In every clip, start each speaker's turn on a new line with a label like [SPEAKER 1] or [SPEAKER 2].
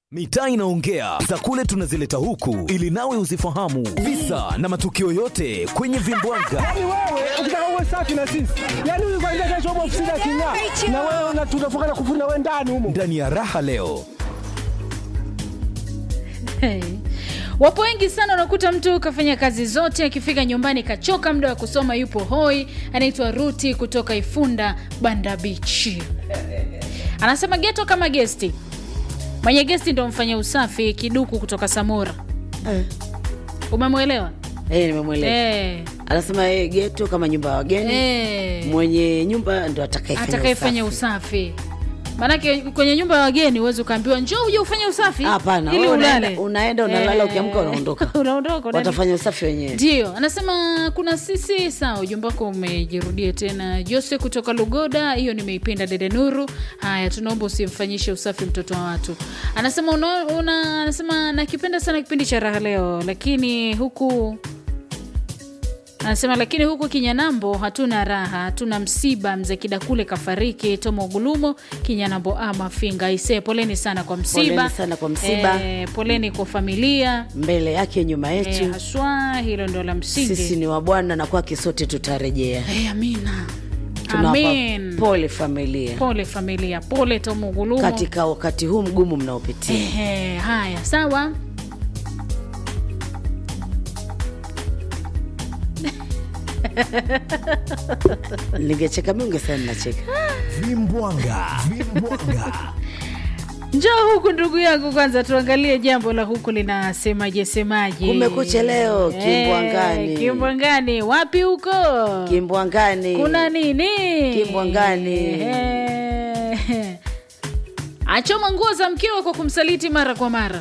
[SPEAKER 1] Mitaa inaongea za kule tunazileta huku ili nawe uzifahamu visa na matukio yote kwenye vimbwanga.
[SPEAKER 2] Yaani wewe ukitaka uwe safi na sisi, yaani huyu kwanza kesho upo ofisini aking'aa, na wewe una- tunafunga na kufuna wewe ndani humo.
[SPEAKER 1] Ndani ya raha leo
[SPEAKER 3] Hey. Wapo wengi sana, unakuta mtu kafanya kazi zote, akifika nyumbani kachoka, muda wa kusoma yupo hoi. Anaitwa Ruti kutoka Ifunda Banda Beach, anasema geto kama gesti, mwenye gesti ndo mfanya usafi. Kiduku kutoka Samora, umemwelewa?
[SPEAKER 4] Eh, nimemwelewa.
[SPEAKER 3] Eh,
[SPEAKER 4] Anasema yeye geto kama nyumba ya wageni,
[SPEAKER 3] eh,
[SPEAKER 4] mwenye nyumba ndo atakayefanya
[SPEAKER 3] atakayefanya
[SPEAKER 4] usafi.
[SPEAKER 3] usafi. Maanake kwenye nyumba ya wageni huwezi ukaambiwa njoo uje ufanye usafi
[SPEAKER 4] Hapana,
[SPEAKER 3] ili
[SPEAKER 4] wewe unaenda-
[SPEAKER 3] ulale.
[SPEAKER 4] unaenda, unalala,
[SPEAKER 3] Eh,
[SPEAKER 4] ukiamka unaondoka.
[SPEAKER 3] unaondoka unaenda
[SPEAKER 4] Watafanya usafi wenyewe.
[SPEAKER 3] ndio anasema kuna sisi sawa ujumbe wako umejirudia tena jose kutoka lugoda hiyo nimeipenda dede nuru haya tunaomba usimfanyishe usafi mtoto wa watu anasema una, una, anasema nakipenda sana kipindi cha raha leo lakini huku anasema lakini huku kinyanambo hatuna raha hatuna msiba mzee kidakule kafariki tomo gulumo kinyanambo ama finga ise poleni sana kwa msiba
[SPEAKER 4] Poleni sana kwa msiba.
[SPEAKER 3] eh, poleni kwa familia
[SPEAKER 4] Mbele yake nyuma
[SPEAKER 3] eh,
[SPEAKER 4] yetu,
[SPEAKER 3] haswa hilo ndo la msingi
[SPEAKER 4] sisi ni wa Bwana na kwake sote tutarejea.
[SPEAKER 3] Eh, amina
[SPEAKER 4] Tunawapa
[SPEAKER 3] amen
[SPEAKER 4] pole familia
[SPEAKER 3] pole familia pole tomugulumu
[SPEAKER 4] katika wakati huu mgumu mnaopitia.
[SPEAKER 3] Ehe, haya sawa
[SPEAKER 4] Ningecheka mimi ungesema nacheka.
[SPEAKER 1] vimbwanga vimbwanga
[SPEAKER 3] njoo huku ndugu yangu kwanza tuangalie jambo la huku linasemaje semaje
[SPEAKER 4] Kumekucha leo,
[SPEAKER 3] Eh,
[SPEAKER 4] Kimbwangani.
[SPEAKER 3] kimbwangani wapi huko
[SPEAKER 4] Kimbwangani.
[SPEAKER 3] kuna nini
[SPEAKER 4] Kimbwangani.
[SPEAKER 3] Ehe. achoma nguo za mkewe kwa kumsaliti mara kwa mara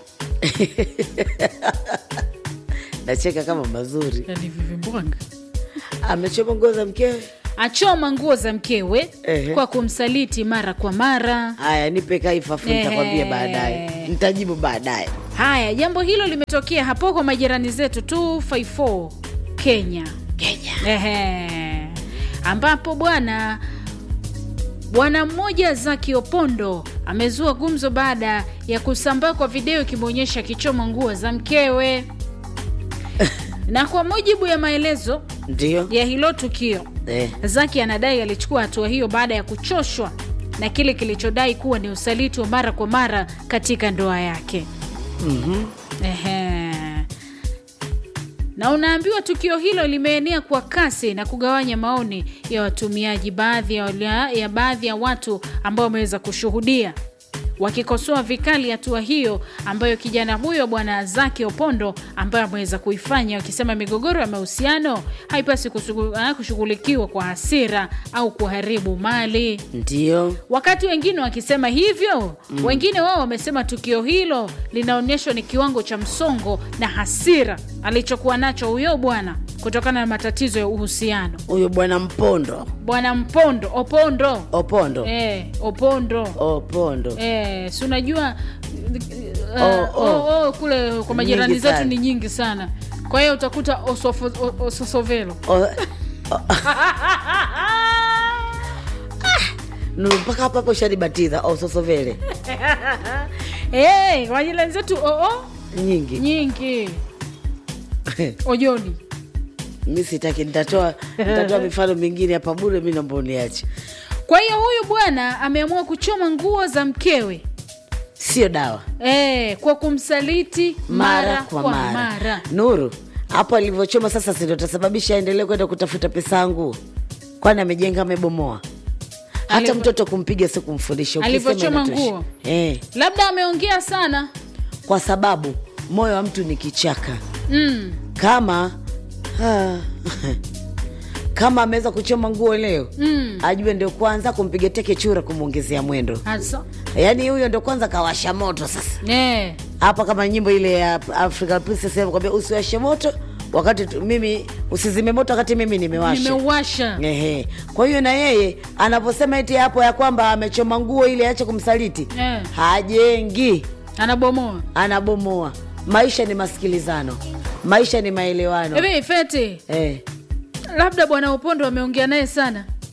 [SPEAKER 4] Nacheka kama mazuri.
[SPEAKER 3] yani vivimbwanga
[SPEAKER 4] Amechoma nguo za mkewe.
[SPEAKER 3] achoma nguo za mkewe
[SPEAKER 4] Ehe.
[SPEAKER 3] kwa kumsaliti mara kwa mara
[SPEAKER 4] Haya, nipe kaifafu, nitakwambia
[SPEAKER 3] Ehe.
[SPEAKER 4] baadaye, nitajibu baadaye.
[SPEAKER 3] haya jambo hilo limetokea hapo kwa majirani zetu 254 kenya
[SPEAKER 4] Kenya.
[SPEAKER 3] Ehe. ambapo bwana bwana mmoja zaki opondo amezua gumzo baada ya kusambaa kwa video ikimwonyesha akichoma nguo za mkewe na kwa mujibu ya maelezo
[SPEAKER 4] Ndio.
[SPEAKER 3] ya hilo tukio
[SPEAKER 4] Eh.
[SPEAKER 3] Zaki anadai alichukua hatua hiyo baada ya kuchoshwa na kile kilichodai kuwa ni usaliti wa mara kwa mara katika ndoa yake.
[SPEAKER 4] Mhm.
[SPEAKER 3] Ehe. Na unaambiwa tukio hilo limeenea kwa kasi na kugawanya maoni ya watumiaji, baadhi ya, wala- ya baadhi ya watu ambao wameweza kushuhudia wakikosoa vikali hatua hiyo ambayo kijana huyo bwana Zaki Opondo ambaye ameweza kuifanya, wakisema migogoro ya mahusiano haipasi kushughu- ah, kushughulikiwa kwa hasira au kuharibu mali
[SPEAKER 4] Ndio.
[SPEAKER 3] wakati wengine wakisema hivyo mm. wengine wao wamesema tukio hilo linaonyeshwa ni kiwango cha msongo na hasira alichokuwa nacho huyo bwana kutokana na matatizo ya uhusiano
[SPEAKER 4] Huyo bwana Mpondo.
[SPEAKER 3] bwana mpondo opondo
[SPEAKER 4] Opondo.
[SPEAKER 3] eh, opondo
[SPEAKER 4] Opondo.
[SPEAKER 3] eh, si unajua uh,
[SPEAKER 4] Oh,
[SPEAKER 3] oh,
[SPEAKER 4] oh.
[SPEAKER 3] oh, kule kwa majirani
[SPEAKER 4] Nyingi
[SPEAKER 3] zetu
[SPEAKER 4] sana.
[SPEAKER 3] ni nyingi sana kwa hiyo utakuta osofo- o- ososovelo
[SPEAKER 4] O- Nuru, mpaka hapo hapo shanibatiza ososovele
[SPEAKER 3] hey, kwa majirani zetu oo oh,
[SPEAKER 4] nyingi.
[SPEAKER 3] nyingi ojoni
[SPEAKER 4] Mi sitaki, nitatoa nitatoa mifano mingine hapa bure, mi naomba uniache.
[SPEAKER 3] Kwa hiyo huyu bwana ameamua kuchoma nguo za mkewe
[SPEAKER 4] Sio dawa
[SPEAKER 3] e, kwa kumsaliti mara, kwa, mara,
[SPEAKER 4] Nuru, hapo alivyochoma sasa, si ndo tasababisha aendelee kwenda kutafuta pesa yangu? Kwani amejenga amebomoa? Hata
[SPEAKER 3] Alivyo-
[SPEAKER 4] mtoto kumpiga si kumfundisha. ukisema
[SPEAKER 3] Alivyochoma
[SPEAKER 4] inatosha.
[SPEAKER 3] nguo.
[SPEAKER 4] eh,
[SPEAKER 3] Labda ameongea sana
[SPEAKER 4] kwa sababu moyo wa mtu ni kichaka.
[SPEAKER 3] mm.
[SPEAKER 4] Kama ah, kama ameweza kuchoma nguo leo
[SPEAKER 3] Mm.
[SPEAKER 4] ajue ndio kwanza kumpiga teke chura kumwongezea mwendo,
[SPEAKER 3] Hasa.
[SPEAKER 4] yaani huyo ndio kwanza kawasha moto sasa
[SPEAKER 3] Eh,
[SPEAKER 4] hapa kama nyimbo ile ya African Princess kwambia usiwashe moto wakati tu, mimi usizime moto wakati mimi nimewasha.
[SPEAKER 3] nimeuasha
[SPEAKER 4] Ehe. Kwa hiyo na yeye anaposema eti hapo ya kwamba amechoma nguo ili aache kumsaliti
[SPEAKER 3] Eh.
[SPEAKER 4] hajengi,
[SPEAKER 3] anabomoa
[SPEAKER 4] anabomoa. Maisha ni masikilizano, maisha ni maelewano.
[SPEAKER 3] hivi feti
[SPEAKER 4] Eh.
[SPEAKER 3] labda bwana upondo ameongea naye sana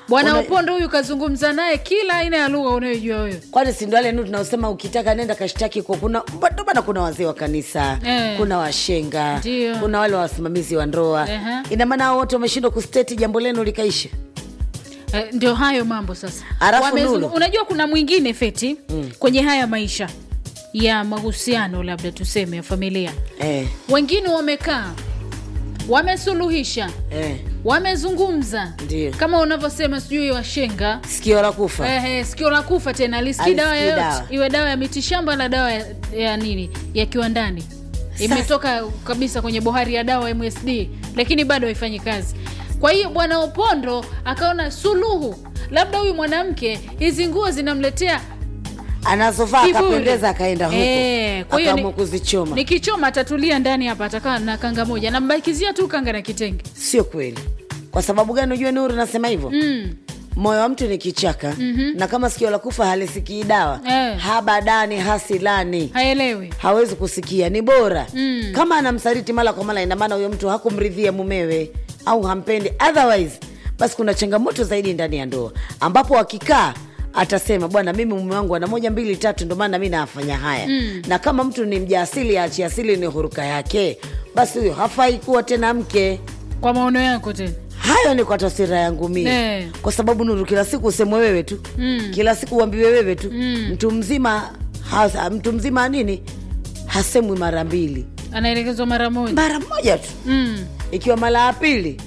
[SPEAKER 3] bwana
[SPEAKER 4] Una-
[SPEAKER 3] upondo huyu kazungumza naye kila aina ya lugha unayojua wewe
[SPEAKER 4] kwani si ndo wale nu tunaosema ukitaka nenda kashtaki kwa kuna ndo bana kuna wazee wa kanisa
[SPEAKER 3] Eh.
[SPEAKER 4] kuna washenga
[SPEAKER 3] Ndio.
[SPEAKER 4] kuna wale wasimamizi wa ndoa
[SPEAKER 3] Ehe.
[SPEAKER 4] ina maana hao wote wameshindwa kusteti jambo lenu likaisha
[SPEAKER 3] eh, ndio hayo mambo sasa
[SPEAKER 4] Alafu
[SPEAKER 3] Wamezungu-
[SPEAKER 4] Lulu.
[SPEAKER 3] unajua kuna mwingine feti mm. kwenye haya maisha ya mahusiano labda tuseme ya familia
[SPEAKER 4] eh,
[SPEAKER 3] wengine wamekaa wamesuluhisha
[SPEAKER 4] eh.
[SPEAKER 3] wamezungumza
[SPEAKER 4] Ndio.
[SPEAKER 3] kama unavyosema sijui washenga
[SPEAKER 4] sikio la kufa
[SPEAKER 3] Eh, eh, sikio la kufa tena lisikii
[SPEAKER 4] Alisikii
[SPEAKER 3] dawa yoyote
[SPEAKER 4] dawa.
[SPEAKER 3] iwe dawa ya mitishamba na dawa ya, ya nini ya kiwandani imetoka kabisa kwenye bohari ya dawa msd lakini bado haifanyi kazi kwa hiyo bwana opondo akaona suluhu labda huyu mwanamke hizi nguo zinamletea
[SPEAKER 4] anazovaa
[SPEAKER 3] kiburi.
[SPEAKER 4] akapendeza akaenda huko
[SPEAKER 3] Eh, kwa hiyo
[SPEAKER 4] akaamua
[SPEAKER 3] ni-
[SPEAKER 4] kuzichoma
[SPEAKER 3] nikichoma atatulia ndani hapa atakaa na kanga moja nambakizia tu kanga na kitenge
[SPEAKER 4] sio kweli kwa sababu gani ujue nuru nasema hivyo
[SPEAKER 3] mm.
[SPEAKER 4] moyo wa mtu ni kichaka mm-hmm. na kama sikio la kufa halisikii dawa
[SPEAKER 3] Eh.
[SPEAKER 4] habadani hasilani
[SPEAKER 3] haelewi
[SPEAKER 4] hawezi kusikia ni bora
[SPEAKER 3] Mm.
[SPEAKER 4] kama anamsaliti mara kwa mara inamaana huyo mtu hakumridhia mumewe au hampendi otherwise basi kuna changamoto zaidi ndani ya ndoa ambapo akikaa atasema bwana mimi mume wangu ana moja mbili tatu ndo maana mi nafanya haya mm. na kama mtu ni mjaasili aachi asili ni huruka yake basi huyo hafai kuwa tena mke
[SPEAKER 3] kwa maono yako tena
[SPEAKER 4] hayo ni kwa taswira yangu mie
[SPEAKER 3] Eh.
[SPEAKER 4] kwa sababu nuru kila siku usemwe wewe tu
[SPEAKER 3] Mm.
[SPEAKER 4] kila siku uambiwe wewe tu
[SPEAKER 3] Mm.
[SPEAKER 4] mtu mzima hasa, mtu mzima nini hasemwi mara mbili
[SPEAKER 3] anaelekezwa mara moja
[SPEAKER 4] mara moja tu
[SPEAKER 3] mm.
[SPEAKER 4] ikiwa mara ya pili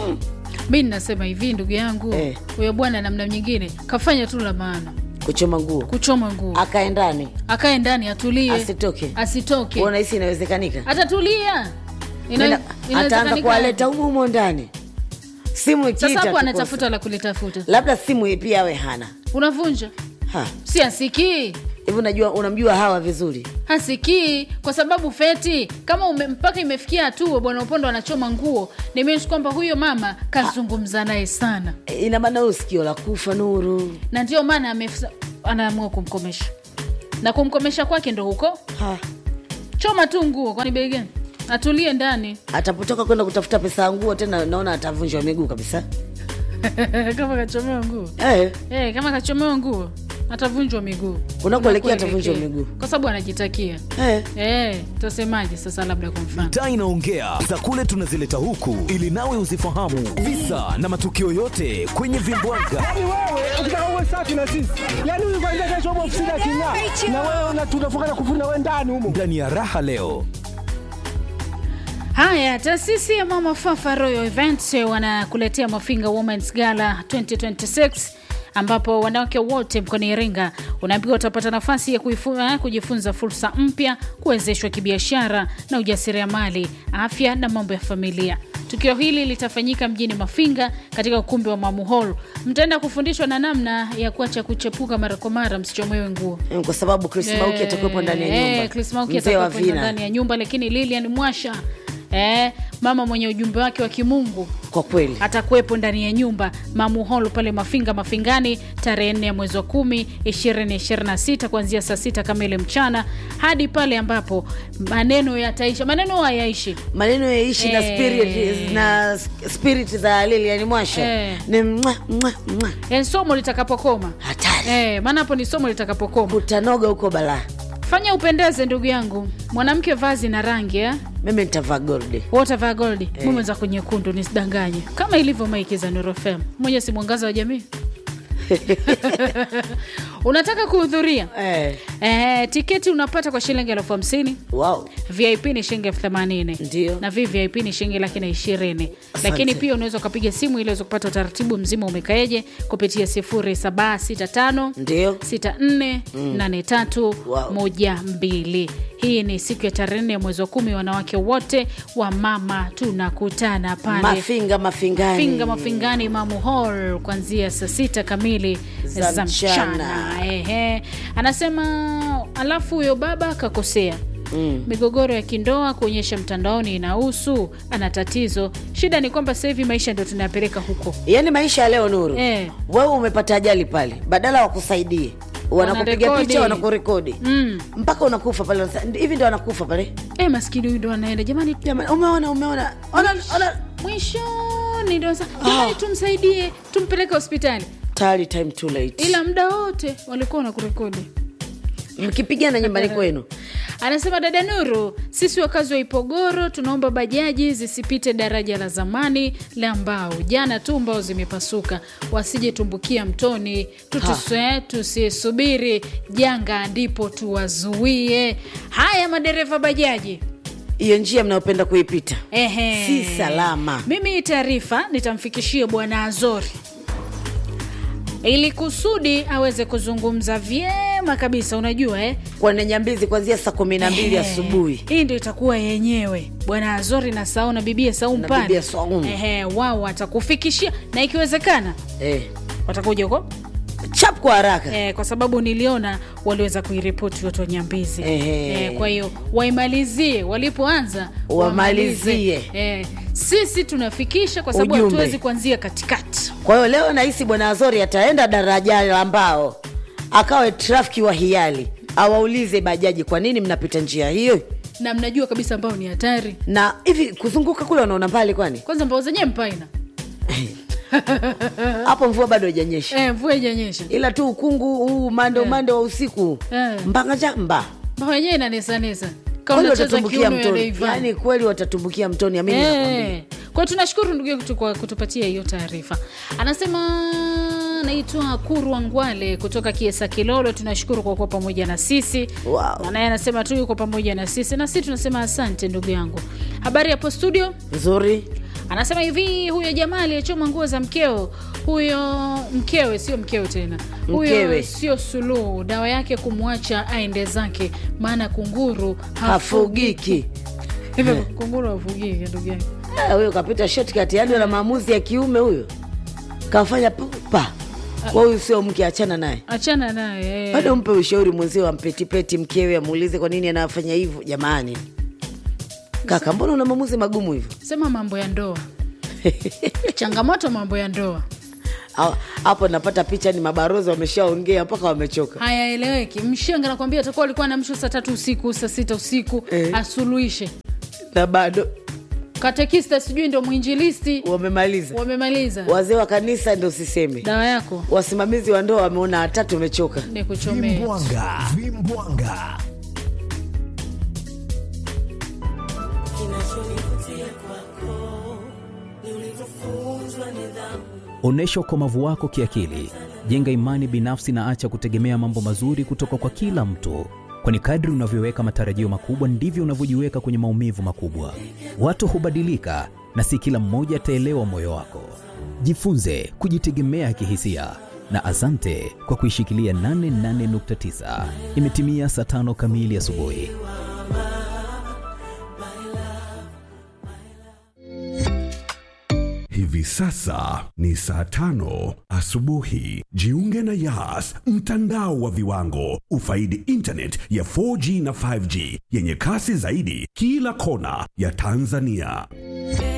[SPEAKER 3] mi ninasema hivi ndugu yangu
[SPEAKER 4] Eh.
[SPEAKER 3] huyo bwana namna nyingine kafanya tu la maana
[SPEAKER 4] kuchoma nguo
[SPEAKER 3] kuchoma nguo
[SPEAKER 4] akae ndani
[SPEAKER 3] akae ndani atulie
[SPEAKER 4] asitoke
[SPEAKER 3] asitoke
[SPEAKER 4] unahisi inawezekanika
[SPEAKER 3] atatulia Ina-
[SPEAKER 4] Nena- ataanza
[SPEAKER 3] inawezekanika.
[SPEAKER 4] kuwaleta humo humo ndani simu
[SPEAKER 3] sasa
[SPEAKER 4] ikiita
[SPEAKER 3] hapo
[SPEAKER 4] tu
[SPEAKER 3] anatafuta
[SPEAKER 4] kosa.
[SPEAKER 3] la kulitafuta
[SPEAKER 4] labda simu pia awe hana
[SPEAKER 3] unavunja
[SPEAKER 4] Ha,
[SPEAKER 3] si asikii
[SPEAKER 4] hivi unajua unamjua hawa vizuri
[SPEAKER 3] hasikii kwa sababu feti kama ume, mpaka imefikia hatua bwana upondo anachoma nguo nimeshi kwamba huyo mama kazungumza naye sana
[SPEAKER 4] E, ina maana huyo sikio la kufa nuru
[SPEAKER 3] na ndio maana amef- anaamua kumkomesha na kumkomesha kwake ndo huko
[SPEAKER 4] ha.
[SPEAKER 3] choma tu nguo kwani bei gani atulie ndani
[SPEAKER 4] atapotoka kwenda kutafuta pesa ya nguo tena naona atavunjwa miguu kabisa
[SPEAKER 3] kama kachomewa nguo
[SPEAKER 4] eh,
[SPEAKER 3] hey, kama kachomewa nguo atavunjwa miguu
[SPEAKER 4] Unakoelekea
[SPEAKER 3] Unakoelekea.
[SPEAKER 4] atavunjwa miguu.
[SPEAKER 3] kwa sababu anajitakia
[SPEAKER 4] eh.
[SPEAKER 3] hey, tasemaje sasa labda kwa mfano
[SPEAKER 1] taa inaongea za kule tunazileta huku ili nawe uzifahamu visa na matukio yote kwenye vimbwaga
[SPEAKER 2] Yaani wewe ukitaka uwe safi na sisi, yaani huyu kwanza kesho upo ofisini aking'aa, na wewe una- tunafunga na kufuri na wewe ndani humo.
[SPEAKER 1] ndani ya raha leo
[SPEAKER 3] haya taasisi ya mama fafa royal events wanakuletea mafinga womens gala 2026 ambapo wanawake wote mkoani iringa unaambiwa utapata nafasi ya kuifu- eh, kujifunza fursa mpya kuwezeshwa kibiashara na ujasiriamali afya na mambo ya familia tukio hili litafanyika mjini mafinga katika ukumbi wa mamu hall mtaenda kufundishwa na namna ya kuacha kuchepuka mara kwa mara msichomewe nguo
[SPEAKER 4] Mm, kwa sababu Chris Mauki atakuwepo ndani ya nyumba
[SPEAKER 3] Eh, Chris Mauki
[SPEAKER 4] mzee wa
[SPEAKER 3] atakuwepo
[SPEAKER 4] vina
[SPEAKER 3] ndani ya nyumba lakini Lilian Mwasha eh, mama mwenye ujumbe wake wa kimungu
[SPEAKER 4] kwa kweli
[SPEAKER 3] atakuwepo ndani ya nyumba Mamu Hall pale Mafinga Mafingani tarehe 4 ya mwezi wa 10 2026 kuanzia saa sita kamili mchana hadi pale ambapo maneno yataisha. Maneno hayaishi
[SPEAKER 4] maneno yaishi na
[SPEAKER 3] Eh.
[SPEAKER 4] spirit na spirit za Lilian Mwasha
[SPEAKER 3] Eh.
[SPEAKER 4] ni mwa, mwa, mwa.
[SPEAKER 3] yani somo litakapokoma
[SPEAKER 4] hatari
[SPEAKER 3] eh, maana hapo ni somo litakapokoma.
[SPEAKER 4] utanoga huko balaa
[SPEAKER 3] Fanya upendeze ndugu yangu, mwanamke vazi na rangi eh?
[SPEAKER 4] mimi nitavaa goldi
[SPEAKER 3] Watavaa goldi eh. mume za nyekundu, nisidanganye, kama ilivyo maiki za Nuru FM. Mmoja si mwangaza wa jamii unataka kuhudhuria
[SPEAKER 4] eh.
[SPEAKER 3] eh, tiketi unapata kwa shilingi elfu hamsini
[SPEAKER 4] wow.
[SPEAKER 3] vip ni shilingi elfu themanini
[SPEAKER 4] Ndio.
[SPEAKER 3] na vvip ni shilingi laki na ishirini
[SPEAKER 4] Asante.
[SPEAKER 3] lakini pia unaweza ukapiga simu ili uweze kupata utaratibu mzima umekaeje kupitia 0765
[SPEAKER 4] ndio
[SPEAKER 3] 648312 hii ni siku ya tarehe nne ya mwezi wa kumi wanawake wote wa mama tunakutana pale
[SPEAKER 4] mafinga mafingani
[SPEAKER 3] finga mafingani mamu hall kuanzia saa sita kamili
[SPEAKER 4] Za
[SPEAKER 3] za
[SPEAKER 4] mchana.
[SPEAKER 3] mchana Ehe. anasema alafu huyo baba akakosea Mm. migogoro ya kindoa kuonyesha mtandaoni inahusu ana tatizo shida ni kwamba sasa hivi maisha ndio tunayapeleka huko
[SPEAKER 4] yaani maisha ya leo nuru
[SPEAKER 3] Eh.
[SPEAKER 4] wewe umepata ajali pale badala wakusaidie wanakupiga
[SPEAKER 3] Wanarekodi.
[SPEAKER 4] picha wanakurekodi
[SPEAKER 3] mm.
[SPEAKER 4] mpaka unakufa pale Unasa- hivi ndio wanakufa pale
[SPEAKER 3] e, maskini huyu ndo anaenda jamani
[SPEAKER 4] jamani umeona umeona ona, ona.
[SPEAKER 3] mwishoni jioni ndio sasa jamani tumsaidie tumpeleke hospitali
[SPEAKER 4] tayari time too late
[SPEAKER 3] ila muda wote walikuwa wanakurekodi
[SPEAKER 4] mkipigana nyumbani kwenu
[SPEAKER 3] anasema dada nuru sisi wakazi wa ipogoro tunaomba bajaji zisipite daraja la zamani la mbao jana tu mbao zimepasuka wasije tumbukia mtoni tutuswe tusisubiri janga ndipo tuwazuie haya madereva bajaji
[SPEAKER 4] hiyo njia mnayopenda kuipita
[SPEAKER 3] Ehe.
[SPEAKER 4] Si salama.
[SPEAKER 3] Mimi hii taarifa nitamfikishia bwana Azori ili kusudi aweze kuzungumza vyema kabisa. Unajua eh?
[SPEAKER 4] kwenye nyambizi kuanzia saa kumi na mbili
[SPEAKER 3] Ehe.
[SPEAKER 4] asubuhi
[SPEAKER 3] Hii ndio itakuwa yenyewe bwana Azori na Sau na bibia Saumu
[SPEAKER 4] Na
[SPEAKER 3] pale.
[SPEAKER 4] bibia Saumu.
[SPEAKER 3] Ehe, wao watakufikishia na ikiwezekana
[SPEAKER 4] eh.
[SPEAKER 3] watakuja huko
[SPEAKER 4] chap kwa haraka
[SPEAKER 3] eh, kwa sababu niliona waliweza kuiripoti watu wa Nyambizi
[SPEAKER 4] Ehe.
[SPEAKER 3] eh, kwa hiyo waimalizie walipoanza
[SPEAKER 4] Wamalizie.
[SPEAKER 3] wamalize. eh, sisi tunafikisha kwa sababu
[SPEAKER 4] Ujumbe.
[SPEAKER 3] hatuwezi kuanzia katikati
[SPEAKER 4] kwa hiyo leo nahisi bwana azori ataenda daraja la mbao akawe trafiki wa hiali awaulize bajaji kwa nini mnapita njia hiyo
[SPEAKER 3] na mnajua kabisa ambao ni hatari
[SPEAKER 4] na hivi kuzunguka kule wanaona mbali kwani
[SPEAKER 3] kwanza mbao zenyewe mpaina
[SPEAKER 4] hapo mvua bado haijanyesha
[SPEAKER 3] eh, mvua ijanyesha
[SPEAKER 4] ila tu ukungu huu umande umande wa usiku
[SPEAKER 3] Eh.
[SPEAKER 4] mbanga mba
[SPEAKER 3] mbao yenyewe inanesanesa kama
[SPEAKER 4] kweli
[SPEAKER 3] unacheza
[SPEAKER 4] watatumbukia
[SPEAKER 3] kiuno ya
[SPEAKER 4] mtoni
[SPEAKER 3] Rayvanny.
[SPEAKER 4] yaani kweli watatumbukia mtoni amini nakwambia.
[SPEAKER 3] Eh, kwa hiyo tunashukuru ndugu yetu kwa kutupatia hiyo taarifa anasema naitwa kurwa ngwale kutoka kiesa kilolo tunashukuru kwa kuwa pamoja na sisi
[SPEAKER 4] Wow.
[SPEAKER 3] Na naye anasema tu yuko pamoja na sisi na sisi tunasema asante ndugu yangu habari hapo studio
[SPEAKER 4] nzuri
[SPEAKER 3] anasema hivi huyo jamaa aliyechoma nguo za mkeo huyo mkewe sio mkewe tena huyo
[SPEAKER 4] Mkewe.
[SPEAKER 3] sio suluhu dawa yake kumwacha aende zake maana kunguru
[SPEAKER 4] hafugiki
[SPEAKER 3] hivyo kunguru hafugiki ndugu yangu
[SPEAKER 4] Ah, huyo kapita shortcut yani na maamuzi ya kiume huyo kafanya pupa kwa huyu sio mke achana naye
[SPEAKER 3] achana naye eh.
[SPEAKER 4] bado mpe ushauri mwenzio ampetipeti mkewe amuulize kwa nini anafanya hivyo jamani kaka mbona una maamuzi magumu hivyo
[SPEAKER 3] sema mambo ya ndoa changamoto mambo ya ndoa
[SPEAKER 4] Ha- hapo napata picha ni mabarozi wameshaongea mpaka wamechoka
[SPEAKER 3] hayaeleweki mshenga nakwambia atakuwa alikuwa namsho saa tatu usiku saa sita usiku
[SPEAKER 4] Eh.
[SPEAKER 3] asuluhishe
[SPEAKER 4] na bado
[SPEAKER 3] katekista sijui ndo mwinjilisti
[SPEAKER 4] wamemaliza
[SPEAKER 3] wamemaliza
[SPEAKER 4] wazee wa kanisa ndo siseme
[SPEAKER 3] dawa yako
[SPEAKER 4] wasimamizi wa ndoa wameona watatu umechoka
[SPEAKER 3] ni kuchomea
[SPEAKER 1] vimbwanga vimbwanga onyesha ukomavu wako kiakili jenga imani binafsi na acha kutegemea mambo mazuri kutoka kwa kila mtu kwani kadri unavyoweka matarajio makubwa ndivyo unavyojiweka kwenye maumivu makubwa watu hubadilika na si kila mmoja ataelewa moyo wako jifunze kujitegemea kihisia na asante kwa kuishikilia 88.9 imetimia saa tano kamili asubuhi
[SPEAKER 5] Hivi sasa ni saa tano asubuhi. Jiunge na Yas, mtandao wa viwango. Ufaidi internet ya 4G na 5G yenye kasi zaidi kila kona ya Tanzania.